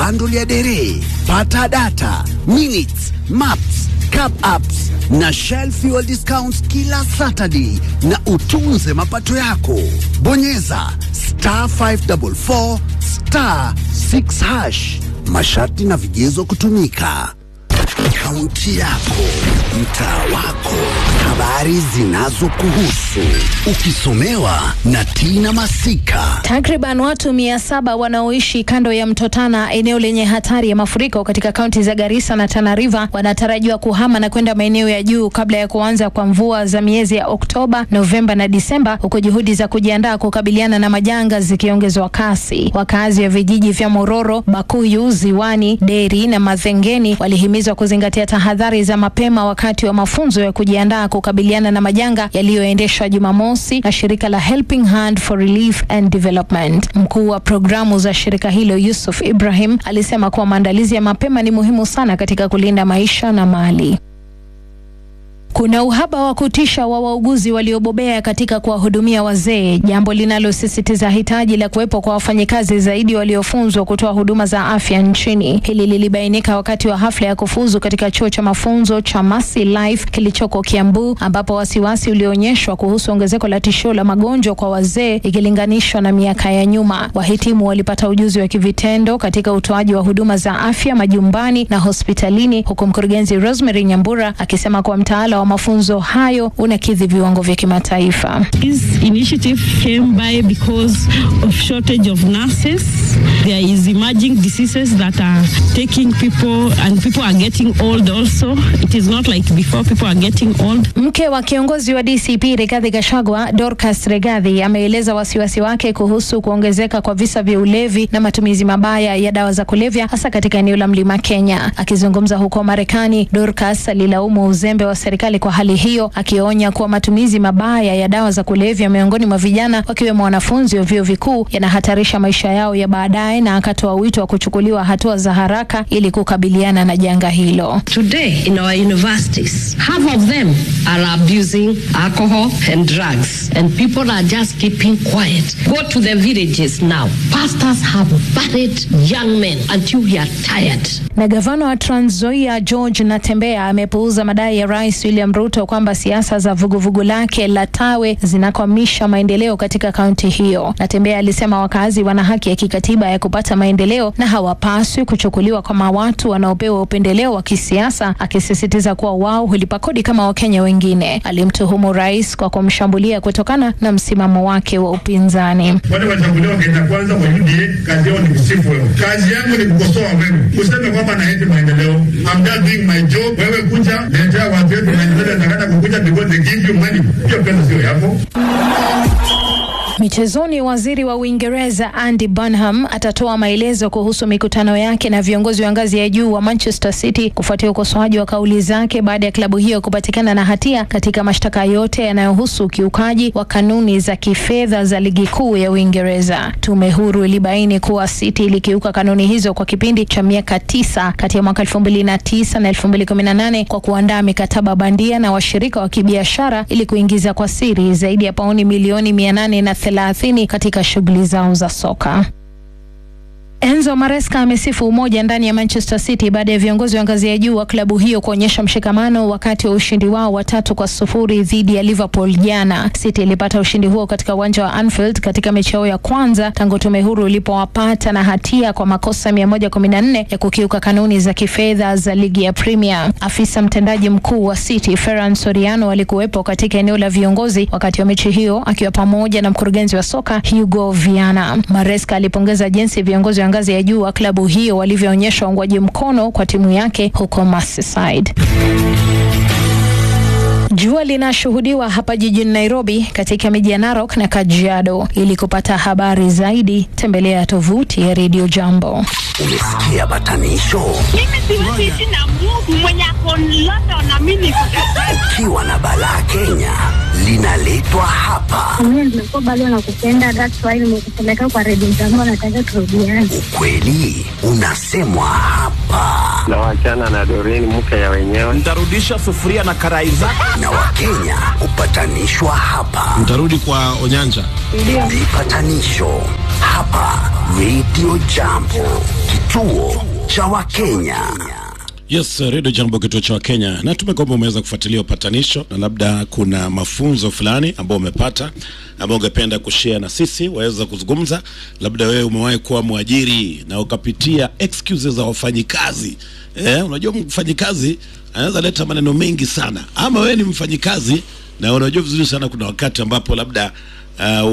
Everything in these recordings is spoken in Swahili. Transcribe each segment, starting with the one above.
bundle ya dere, pata data, minutes, maps, cap apps na Shell fuel discounts kila Saturday na utunze mapato yako. Bonyeza star 544 star 6 hash. Masharti na vigezo kutumika. Kaunti yako, mtaa wako, habari zinazokuhusu, ukisomewa na Tina Masika. Takriban watu mia saba wanaoishi kando ya mto Tana, eneo lenye hatari ya mafuriko katika kaunti za Garissa na Tana River, wanatarajiwa kuhama na kwenda maeneo ya juu kabla ya kuanza kwa mvua za miezi ya Oktoba, Novemba na Disemba, huku juhudi za kujiandaa kukabiliana na majanga zikiongezwa kasi. Wakazi wa vijiji vya Mororo, Bakuyu, Ziwani, Deri na Madhengeni walihimizwa kuzingatia tahadhari za mapema wakati wa mafunzo ya kujiandaa kukabiliana na majanga yaliyoendeshwa Jumamosi na shirika la Helping Hand for Relief and Development. Mkuu wa programu za shirika hilo Yusuf Ibrahim alisema kuwa maandalizi ya mapema ni muhimu sana katika kulinda maisha na mali. Kuna uhaba wa kutisha wa wauguzi waliobobea katika kuwahudumia wazee, jambo linalosisitiza hitaji la kuwepo kwa wafanyikazi zaidi waliofunzwa kutoa huduma za afya nchini. Hili lilibainika wakati wa hafla ya kufuzu katika chuo cha mafunzo cha Mercy Life kilichoko Kiambu, ambapo wasiwasi ulioonyeshwa kuhusu ongezeko la tishio la magonjwa kwa wazee ikilinganishwa na miaka ya nyuma. Wahitimu walipata ujuzi wa kivitendo katika utoaji wa huduma za afya majumbani na hospitalini, huku mkurugenzi Rosemary Nyambura akisema kuwa mtaala wa mafunzo hayo unakidhi viwango vya kimataifa. This initiative came by because of shortage of nurses. There is emerging diseases that are taking people and people are getting old also. It is not like before people are getting old. Mke wa kiongozi wa DCP Rigathi Gachagua, Dorcas Rigathi, ameeleza wasiwasi wake kuhusu kuongezeka kwa visa vya ulevi na matumizi mabaya ya dawa za kulevya hasa katika eneo la Mlima Kenya. Akizungumza huko Marekani, Dorcas alilaumu uzembe wa serikali kwa hali hiyo, akionya kuwa matumizi mabaya ya dawa za kulevya miongoni mwa vijana wakiwemo wanafunzi wa vyuo vikuu yanahatarisha maisha yao ya baadaye, na akatoa wito wa kuchukuliwa hatua za haraka ili kukabiliana na janga hilo. Today in our universities, half of them are abusing alcohol and drugs, and people are just keeping quiet. Go to the villages now. Pastors have buried young men until we are tired. Na gavana wa Trans Nzoia George Natembeya amepuuza madai ya Rais William Ruto kwamba siasa za vuguvugu lake la Tawe zinakwamisha maendeleo katika kaunti hiyo. Natembeya alisema wakazi wana haki ya kikatiba ya kupata maendeleo na hawapaswi kuchukuliwa kama watu wanaopewa upendeleo wa kisiasa, akisisitiza kuwa wao hulipa kodi kama Wakenya wengine. Alimtuhumu rais kwa kumshambulia kutokana na msimamo wake wa upinzani. wale wachaguliwa Kenya kwanza kwa UDA, kazi yao ni kusifu wewe. Kazi yangu ni kukosoa wewe, useme kwamba naeti maendeleo. I'm just doing my job. Wewe kuja letea watu wetu maendeleo, nataka kukuja because they give you money. Hiyo pesa sio yako. Michezoni, waziri wa Uingereza Andy Burnham atatoa maelezo kuhusu mikutano yake na viongozi wa ngazi ya juu wa Manchester City kufuatia ukosoaji wa kauli zake baada ya klabu hiyo kupatikana na hatia katika mashtaka yote yanayohusu ukiukaji wa kanuni za kifedha za ligi kuu ya Uingereza. Tume huru ilibaini kuwa City ilikiuka kanuni hizo kwa kipindi cha miaka tisa kati ya mwaka 2009 na 2018 kwa kuandaa mikataba bandia na washirika wa kibiashara ili kuingiza kwa siri zaidi ya pauni milioni 800 na thelathini katika shughuli zao za soka. Enzo Maresca amesifu umoja ndani ya Manchester City baada ya viongozi wa ngazi ya juu wa klabu hiyo kuonyesha mshikamano wakati wa ushindi wao wa tatu kwa sufuri dhidi ya Liverpool jana. City ilipata ushindi huo katika uwanja wa Anfield katika mechi yao ya kwanza tangu tume huru ilipowapata na hatia kwa makosa 114 ya kukiuka kanuni za kifedha za ligi ya Premier. Afisa mtendaji mkuu wa City Ferran Soriano alikuwepo katika eneo la viongozi wakati wa mechi hiyo akiwa pamoja na mkurugenzi wa soka Hugo Viana. Maresca alipongeza jinsi viongozi wa ngazi ya juu wa klabu hiyo walivyoonyesha uungwaji mkono kwa timu yake huko Merseyside. Jua linashuhudiwa hapa jijini Nairobi katika miji ya Narok na Kajiado. Ili kupata habari zaidi, tembelea tovuti ya Radio Jambo. Umesikia batanisho? Mimi siwezi ishi na Mungu mwenye ako London na mimi niko Kajiado. Ukiwa na balaa Kenya linaletwa hapa. Mimi nimekuwa bado nakupenda, that's why nimekupeleka kwa redio zangu, nataka turudiane. Ukweli unasemwa hapa na wachana na Doreen mke ya wenyewe. Ntarudisha sufuria na karai zako. na Wakenya hupatanishwa hapa. Mtarudi kwa Onyanja. Vipatanisho hapa Radio Jambo, kituo cha Wakenya. Yes, Radio Jambo, kituo cha Wakenya. Natume kwamba umeweza kufuatilia upatanisho na labda kuna mafunzo fulani ambao umepata ambao ungependa kushare na sisi, waweza kuzungumza. Labda wewe umewahi kuwa mwajiri na ukapitia excuses za wafanyikazi. Eh, unajua mfanyikazi anaweza leta maneno mengi sana, ama wewe ni mfanyikazi na unajua vizuri sana kuna wakati ambapo labda uh,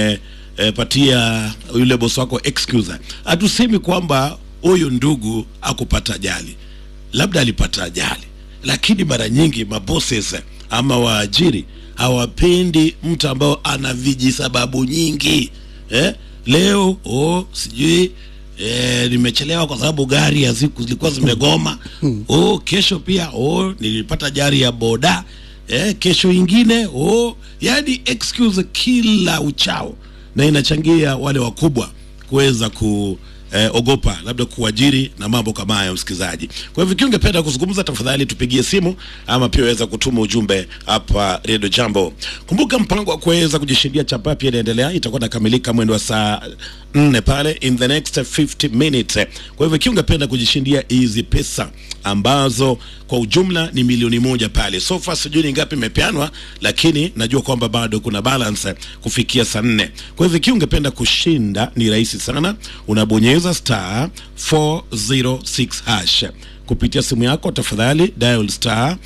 umepatia yule bosi wako excuse. Hatusemi kwamba huyu ndugu akupata ajali labda alipata ajali, lakini mara nyingi mabosses ama waajiri hawapendi mtu ambao ana vijisababu nyingi eh? Leo oh, sijui eh, nimechelewa kwa sababu gari ya siku zilikuwa zimegoma. Oh, kesho pia oh, nilipata ajali ya boda eh, kesho ingine oh, yani excuse kila uchao, na inachangia wale wakubwa kuweza ku eh, ogopa labda kuajiri na mambo kama hayo, msikilizaji. Kwa hivyo ikiwa ungependa kuzungumza, tafadhali tupigie simu ama pia waweza kutuma ujumbe hapa Radio Jambo. Kumbuka mpango wa kuweza kujishindia chapa pia inaendelea, itakuwa nakamilika mwendo wa saa nne pale in the next 50 minutes. Kwa hivyo ikiwa ungependa kujishindia hizi pesa ambazo kwa ujumla ni milioni moja pale. So far sijui ni ngapi imepeanwa, lakini najua kwamba bado kuna balance kufikia saa nne. Kwa hivyo ikiwa ungependa kushinda ni rahisi sana, unabonyeza star 406 hash kupitia simu yako, tafadhali dial star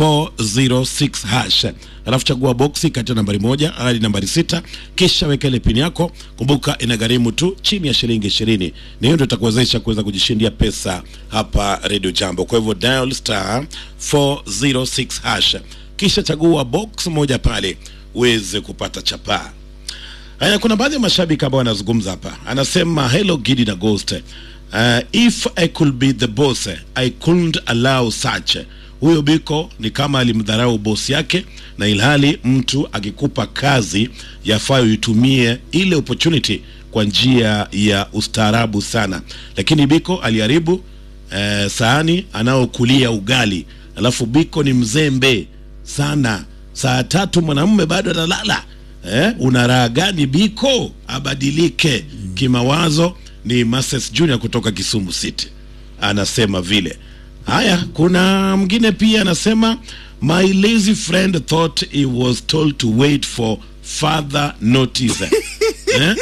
406 hash, alafu chagua boksi kati ya nambari moja hadi nambari sita, kisha weka ile pini yako. Kumbuka inagharimu tu chini ya shilingi ishirini, na hiyo ndio itakuwezesha kuweza kujishindia pesa hapa Radio Jambo. Kwa hivyo dial star 406 hash, kisha chagua box moja pale uweze kupata chapaa. Haya, kuna baadhi ya mashabiki ambao wanazungumza hapa, anasema hello Gidi na Ghost. Uh, if I could be the boss I couldn't allow such. Huyo Biko ni kama alimdharau bosi yake, na ilhali mtu akikupa kazi yafaa uitumie ile opportunity kwa njia ya ustaarabu sana, lakini Biko aliharibu eh, sahani anaokulia ugali, alafu Biko ni mzembe sana. Saa tatu mwanamume bado analala eh, una raha gani Biko? Abadilike kimawazo. Ni Moses Junior kutoka Kisumu City anasema vile. Haya, kuna mwingine pia anasema my lazy friend thought he was told to wait for further notice eh?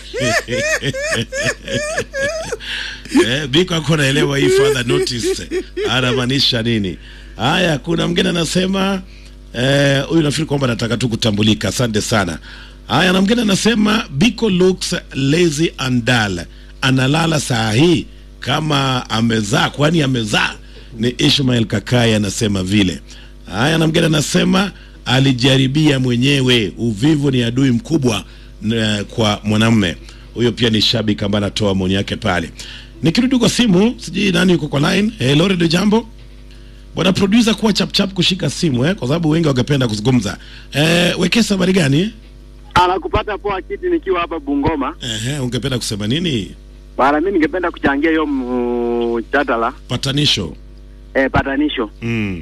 eh, Biko ako naelewa hii further notice anamaanisha nini? Haya, kuna mwingine anasema eh, huyu nafikiri kwamba anataka tu kutambulika. Asante sana. Haya, na mwingine anasema Biko looks lazy and dull, analala saa hii kama amezaa, kwani amezaa. Ni Ishmael Kakai anasema vile. Haya, na mwingine anasema alijaribia mwenyewe, uvivu ni adui mkubwa n- kwa mwanamume. Huyo pia ni shabiki ambaye anatoa maoni yake pale. Nikirudi kwa simu, sijui nani yuko kwa line. Hello, Radio Jambo. Bwana producer, kuwa chap chap kushika simu eh, kwa sababu wengi wangependa kuzungumza. Eh, Wekesa, habari gani? Anakupata poa kiti nikiwa hapa Bungoma. Ehe, ungependa kusema nini? Bana, mimi ningependa kuchangia hiyo mjadala Patanisho. eh, patanisho. Mm.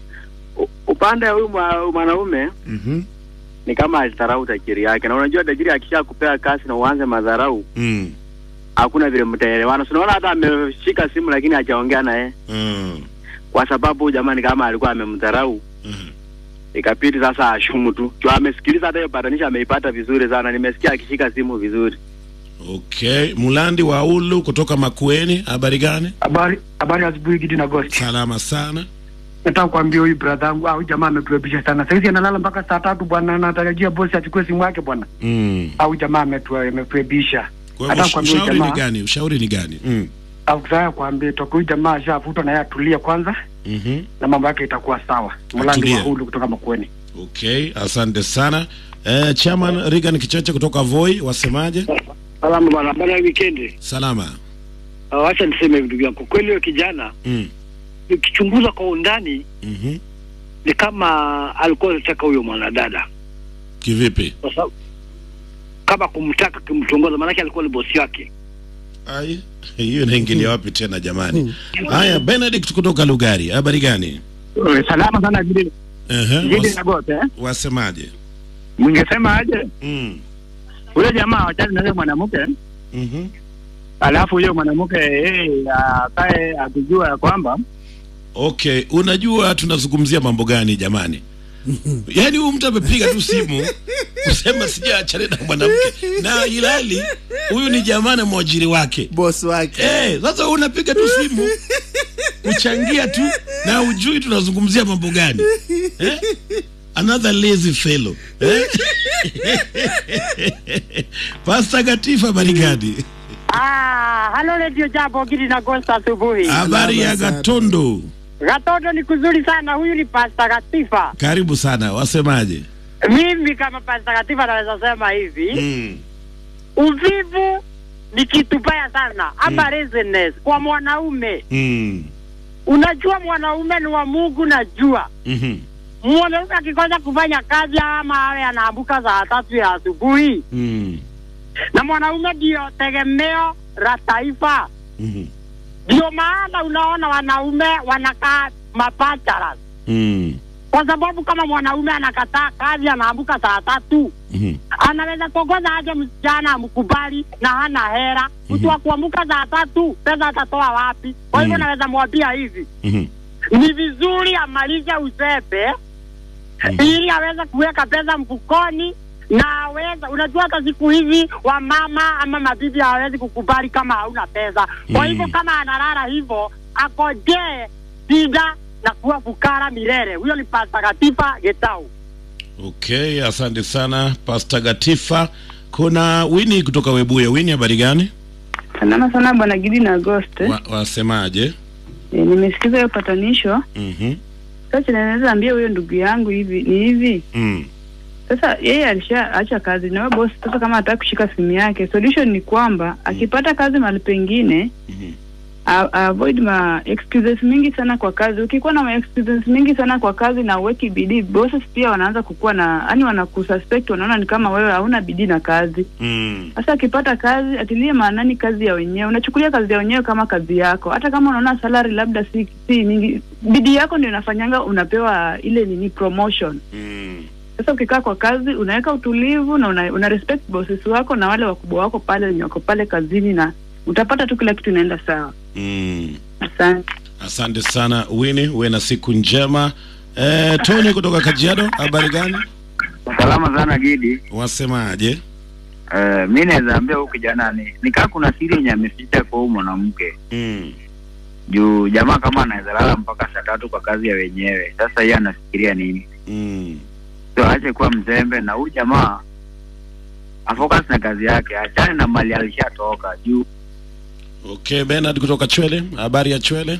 U- Upande wa huyu mwa- mwanaume Mhm. ni kama alidharau tajiri yake, na unajua tajiri akisha kupea kazi na uanze madharau, Mm. hakuna vile mtaelewana. So, Unaona hata ameshika simu lakini hajaongea naye Mm. kwa sababu jamani, kama alikuwa amemdharau Mhm. ikabidi sasa ashumu tu juu amesikiliza hata hiyo patanisho ameipata vizuri sana. Nimesikia akishika simu vizuri. Okay, Mulandi wa Ulu kutoka Makueni, habari gani? Habari habari ya asubuhi Gidi na Ghost. Salama sana. Nataka kuambia huyu brother yangu, ah, huyu jamaa ametuebisha sana. Sasa analala mpaka saa tatu bwana, anatarajia bosi achukue simu yake bwana. Mm. Au jamaa ametu- ametuebisha. Kwa Nataka hivyo kuambia huyu ushauri ni jamaa, gani? Ushauri ni gani? Mm. au kusaya kuambia toka huyu jamaa ashafutwa na yeye atulie kwanza Mhm. na mambo yake itakuwa sawa. Mlandi Atulie. wa hulu kutoka Makueni. Okay, asante sana. Eh, Chairman Regan Kichache kutoka Voi, wasemaje? Salama bwana, habari ya wikendi. Salama. Uh, wacha niseme ndugu yangu, kwa kweli huyo kijana Mm. ukichunguza kwa undani Mhm. ni kama alikuwa anataka huyo mwanadada, Kivipi? kwa sababu kama kumtaka kumtongoza, maanake alikuwa ni bosi wake. Ai, hiyo inaingilia wapi tena jamani? Haya, Benedict kutoka Lugari, habari gani? Salama sana Gidi. Ehe, Gidi was- na gote eh? wasemaje? Mngesema aje? Mm. Ule jamaa wachana na yule mwanamke Mhm. alafu huyo mwanamke yeye akae akijua ya kwamba Okay, unajua tunazungumzia mambo gani jamani? Yaani huyu mtu amepiga tu simu kusema sijaachana na mwanamke na ilali huyu ni jamaa na mwajiri wake boss wake. Eh, sasa unapiga tu simu kuchangia tu na ujui tunazungumzia mambo gani eh? Another lazy fellow eh? Pastor Gatifa habari gani? Ah, halo Radio Jambo Gidi na Gosta asubuhi. Habari ya Gatondo, Gatondo ni kuzuri sana. Huyu ni Pastor Gatifa. karibu sana, wasemaje? Mimi kama Pastor Gatifa naweza sema hivi, Mm. uvivu ni kitu baya sana ama laziness kwa mwanaume. Mm. Unajua mwanaume ni wa Mungu, najua Mhm. mwanaume akikosa kufanya kazi ama awe anaamka saa tatu ya asubuhi, Mm. na mwanaume ndio tegemeo la taifa. Mhm. Ndio maana unaona wanaume wanakaa mapachara, Mm. kwa sababu kama mwanaume anakataa kazi, anaamka saa tatu, Mhm. anaweza kuongoza aje msichana amkubali na hana hera. Mtu wa kuamka saa tatu, pesa atatoa wapi? Kwa hivyo Mhm. naweza mwambia hivi, Mhm. ni vizuri amalize usepe ili aweze kuweka pesa mfukoni na aweza unajua, hata siku hizi wamama ama mabibi hawezi kukubali kama hauna pesa. Kwa Mm. hivyo kama analala hivyo, akojee shida na kuwa fukara milele. Huyo ni Pasta Katifa Getau. Okay, asante sana Pastor Gatifa. Kuna Wini kutoka Webuye. Wini, habari gani? Salama sana bwana Gidi na Ghost. Wa, wasemaje? E, nimesikiza hiyo patanisho. Mhm. Sasa naweza ambia huyo ndugu yangu hivi ni hivi. Mm. Sasa yeye alishaacha kazi na wewe boss, sasa kama hataki kushika simu yake, solution ni kwamba akipata kazi mahali pengine a- avoid ma excuses mingi sana kwa kazi. Ukikuwa na ma excuses mingi sana kwa kazi na uweki bidii, bosses pia wanaanza kukuwa na yani, wanakususpect, wanaona ni kama wewe hauna bidii na kazi. Mm. Sasa akipata kazi atilie maanani kazi ya wenyewe. Unachukulia kazi ya wenyewe kama kazi yako, hata kama unaona salary labda si si mingi, bidii yako ndio inafanyanga unapewa ile nini promotion. Mm. Sasa ukikaa kwa kazi unaweka utulivu na una, una respect bosses wako na wale wakubwa wako pale wenye wako pale kazini, na utapata tu kila kitu inaenda sawa. Mm. Asante. Asante sana Wini, uwe na siku njema. Eh, Tony kutoka Kajiado, habari gani? salama sana Gidi. Wasemaje? Uh, mi naweza ambia huyu kijana ni nikaa kuna siri yenye ameficha kwa huyu mwanamke Mm. juu jamaa kama anaweza lala mpaka saa tatu kwa kazi ya wenyewe. Sasa yeye anafikiria nini? Mm. So aache kuwa mzembe na huyu jamaa afocus na kazi yake, achane na mali alishatoka juu Okay, Bernard kutoka Chwele, habari ya Chwele?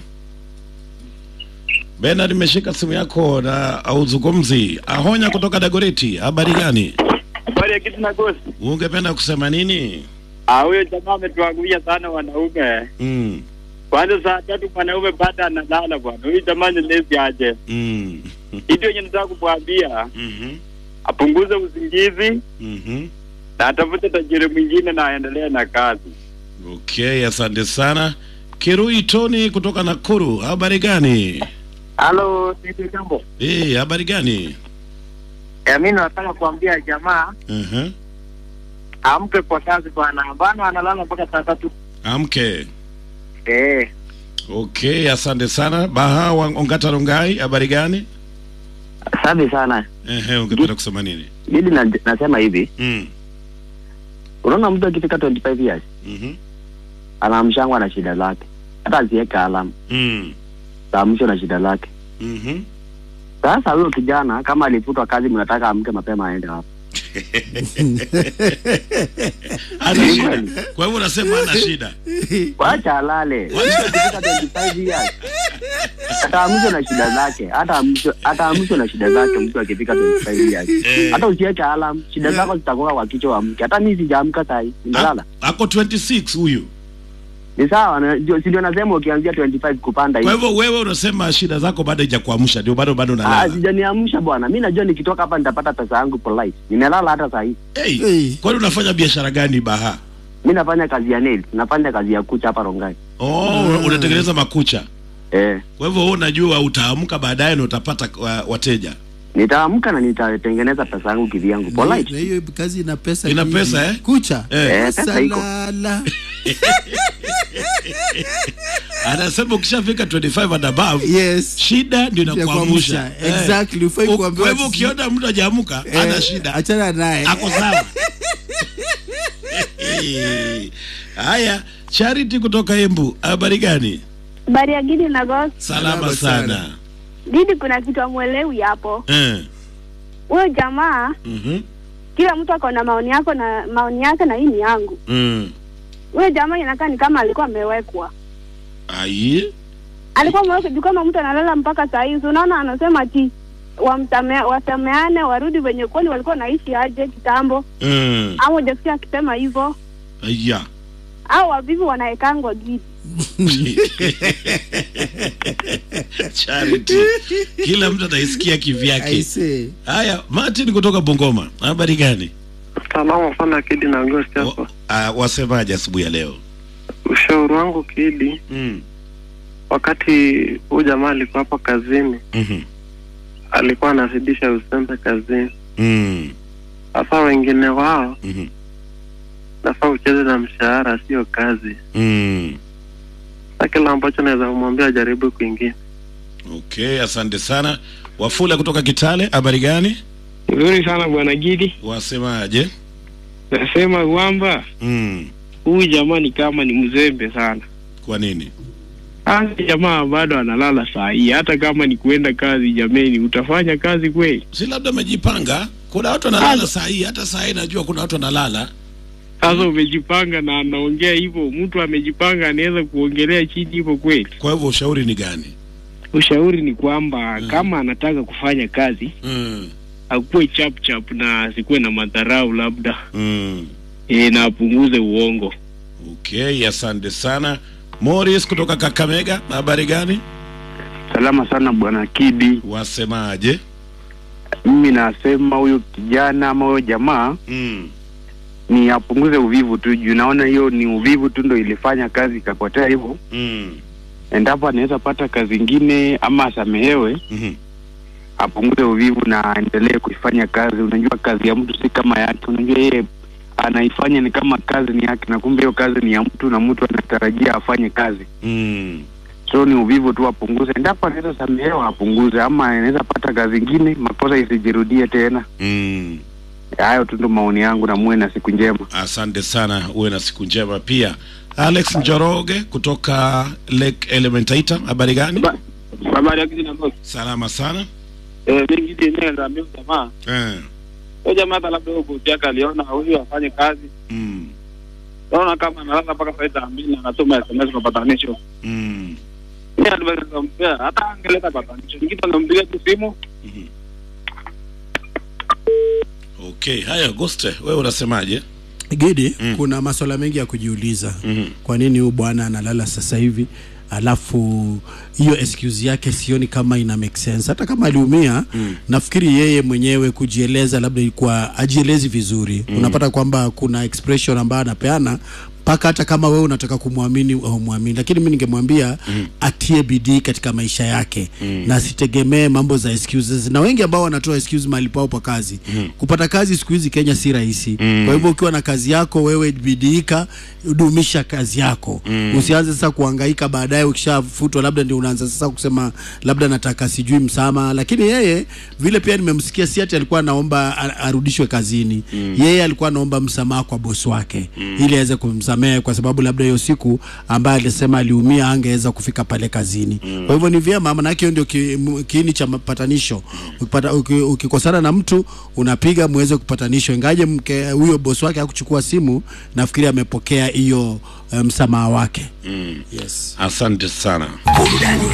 Bernard, imeshika simu yako na auzungumzi. Ahonya kutoka Dagoreti, habari gani? Habari ya kitu na gosi. Ungependa kusema nini? Ah, huyo jamaa ametuangulia sana wanaume. Mm. Kwanza saa tatu mwanaume bado analala bwana. Huyu jamaa ni lazy aje. Mm. Hicho yenye nataka kumwambia Mhm. apunguze usingizi Mhm. na atafute tajiri mwingine na aendelee na kazi. Okay, asante sana. Kirui Tony kutoka Nakuru, habari gani? Halo, Tete Jambo. Eh, habari gani? Eh, mimi nataka kuambia jamaa Mhm. amke kwa kazi bwana. Bana analala mpaka saa tatu. Amke. Eh, Okay, asante sana. Baha wa Ongata Rongai, habari gani? Asante sana. Ehe, ungependa kusema nini? Mimi na, nasema hivi, Mm. unaona mtu akifika 25 years Mhm. anaamshangwa na shida lake, hata asiweke alamu Mm. taamshwa na shida lake. Mhm. Sasa huyo kijana kama alifutwa kazi, mnataka amke mapema aende hapo Ana shida. Kwa hivyo unasema ana shida. wacha alale. Mtu akifika 25 years ataamshwa na shida zake, hata amshwe- ataamshwa na shida zake mtu akifika 25 years. Hata usiweke alarm, shida zako zitakuwa kwa kichwa wa mke. Hata mimi sijaamka saa hii, nimelala. Ako 26 huyu. Ni sawa, na- ndio- si ndio nasema ukianzia 25 kupanda Kwa hivi. hivyo wewe unasema shida zako bado haijakuamsha, ndio bado bado Ah, unalala. sijaniamsha bwana. Mimi najua nikitoka hapa nitapata pesa yangu polite. Nimelala hata saa hii. Hey, kwani unafanya biashara gani Baha? mi nafanya kazi ya nails nafanya kazi ya kucha hapa rongai Oh, unatengeneza makucha. eh. Kwa hivyo wewe unajua utaamka baadaye na utapata wa, wateja. nitaamka na nitatengeneza pesa yangu kivyangu polite Na hiyo kazi ina pesa Ina nyingi. pesa, eh? Kucha. Eh. Eh, pesa iko. Salala. Anasema ukishafika 25 and above, Yes. shida ndio inakuamsha. kuamsha. Exactly, hufai U- kuambiwa Kwa hivyo ati- ukiona mtu hajaamka, Eh, ana shida. Achana naye. Ako sawa. Haya, Charity kutoka Embu, habari gani? Habari ya Gidi na Ghost. Salama sana. Gidi, kuna kitu amwelewi hapo. Eh. Huyo jamaa, Mhm. kila mtu ako na maoni yako na maoni yake, na hii ni yangu. Mm. Huyo jamaa inakaa ni kama alikuwa amewekwa, Ai. alikuwa amewekwa juu kama mtu analala mpaka saa hii. So unaona, anasema ati wamsamea, wasameane, warudi venye kweli walikuwa naishi aje kitambo, Mm. ama hujasikia akisema hivyo, Aya. au wavivu wanaekangwa Gidi. Charity. Kila mtu ataisikia I kivyake. say. Haya, Martin kutoka Bungoma. Habari gani? Salama sana Kidi na Agosti hapa. Uh, wasemaje asubuhi ya leo? Ushauri wangu Kidi, Mm. wakati huyu jamaa alikuwa hapa kazini, Mhm. alikuwa anazidisha uzembe kazini. Mm. Sasa wengine wao Mhm. nafaa ucheze na mshahara, sio kazi. Mm. Sa kila ambacho naweza kumwambia ajaribu kwingine. Okay, asante sana. Wafula kutoka Kitale, habari gani? Nzuri sana bwana Gidi, Wasemaje? nasema kwamba Mm. huyu jamaa ni kama ni mzembe sana. Kwa nini? Hasa jamaa bado analala saa hii, hata kama ni kuenda kazi. Jameni, utafanya kazi kweli? Si labda amejipanga. Kuna watu wanalala saa hii, hata saa hii najua kuna watu wanalala. Sasa umejipanga na anaongea hivyo, mtu amejipanga anaweza kuongelea chini hivyo kweli? Kwa hivyo ushauri ni gani? Ushauri ni kwamba kama anataka kufanya kazi Mm. akuwe chap chap na asikuwe na madharau labda Mm. e, na apunguze uongo. Okay, asante sana. Morris kutoka Kakamega, habari gani? Salama sana bwana Kidi. Wasemaje? Mimi nasema huyu kijana ama huyo jamaa Mm. ni apunguze uvivu tu, juu naona hiyo ni uvivu tu ndo ilifanya kazi ikapotea hivyo. Mm. Endapo anaweza pata kazi ingine ama asamehewe, Mhm. apunguze uvivu na aendelee kuifanya kazi. Unajua kazi ya mtu si kama yake, unajua yeye anaifanya ni kama kazi ni yake, na kumbe hiyo kazi ni ya mtu na mtu anatarajia afanye kazi. Mm. So ni uvivu tu apunguze. Endapo anaweza samehewa apunguze, ama anaweza pata kazi ingine, makosa isijirudie tena. Mm. Hayo tu ndo maoni yangu, na muwe na siku njema. Asante sana, uwe na siku njema pia. Alex Njoroge kutoka Lake Elementaita, habari gani? Habari ya Gidi na Ghost. Salama sana. Eh, mimi Gidi yenyewe niliambia huyu jamaa, Eh. huyo jamaa hata labda huyo bosi yake aliona huyu afanye kazi. Mm. Naona kama analala mpaka saa saa mbili na anatuma SMS kwa patanisho. Mm. Mimi advice nitampea hata angeleta patanisho. Nikita anampigia tu simu. Okay, haya Agoste, wewe unasemaje? Gidi, kuna maswala mengi ya kujiuliza. Mhm. Kwa nini huyu bwana analala sasa hivi? Alafu hiyo excuse yake sioni kama ina make sense. Hata kama aliumia, nafikiri yeye mwenyewe kujieleza labda ilikuwa ajielezi vizuri. Unapata kwamba kuna expression ambayo anapeana mpaka hata kama wewe unataka kumwamini au muamini, lakini mimi ningemwambia atie bidii katika maisha yake na asitegemee mambo za excuses. Na wengi ambao wanatoa excuse mahali pao pa kazi, kupata kazi siku hizi Kenya si rahisi. Kwa hivyo ukiwa na kazi yako wewe bidiika, dumisha kazi yako, usianze sasa kuhangaika baadaye ukishafutwa, labda ndio unaanza sasa kusema labda nataka sijui msamaha. Lakini yeye vile pia nimemsikia, si ati alikuwa anaomba a- arudishwe kazini, yeye alikuwa anaomba msamaha kwa bosi wake ili aweze kumsamehe, kwa sababu labda hiyo siku ambaye alisema aliumia angeweza kufika pale kazini. Kwa hivyo ni vyema, maanake hiyo ndio ki, m- kiini cha mapatanisho. Ukipata, uki, ukikosana na mtu unapiga muweze kupatanishwa, ingaje mke huyo bosi wake hakuchukua simu, nafikiri amepokea hiyo eh, msamaha wake. Mm. Yes. Asante sana. Burudani